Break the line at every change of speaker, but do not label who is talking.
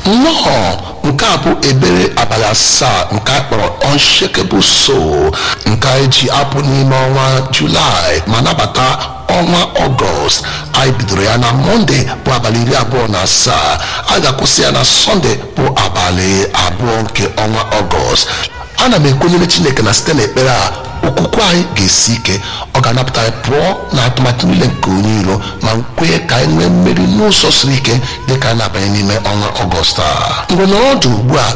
nnọọ nke a bụ ebere abalị asaa nke a kpọrọ unshakable soul nke anyị ji apụ n'ime ọnwa julaị ma nabata ọnwa ọgọst anyị bidoro ya na mọnde bụ abalị iri abụọ na asaa a ga-akwụsị ya na sọnde bụ abalị abụọ nke ọnwa ọgọst ana m ekwenyere chineke na site n'ekpere a okwukwe anyị ga-esi ike ọ ga-anapụta anyị pụọ na atụmatụ niile nke onye iro ma kwenye ka anyị nwee mmeri n'ụzọ siri ike dị ka anyị na-abanye n'ime ọnwa ọgọst a mgbe nọrọ ọdụ ugbu a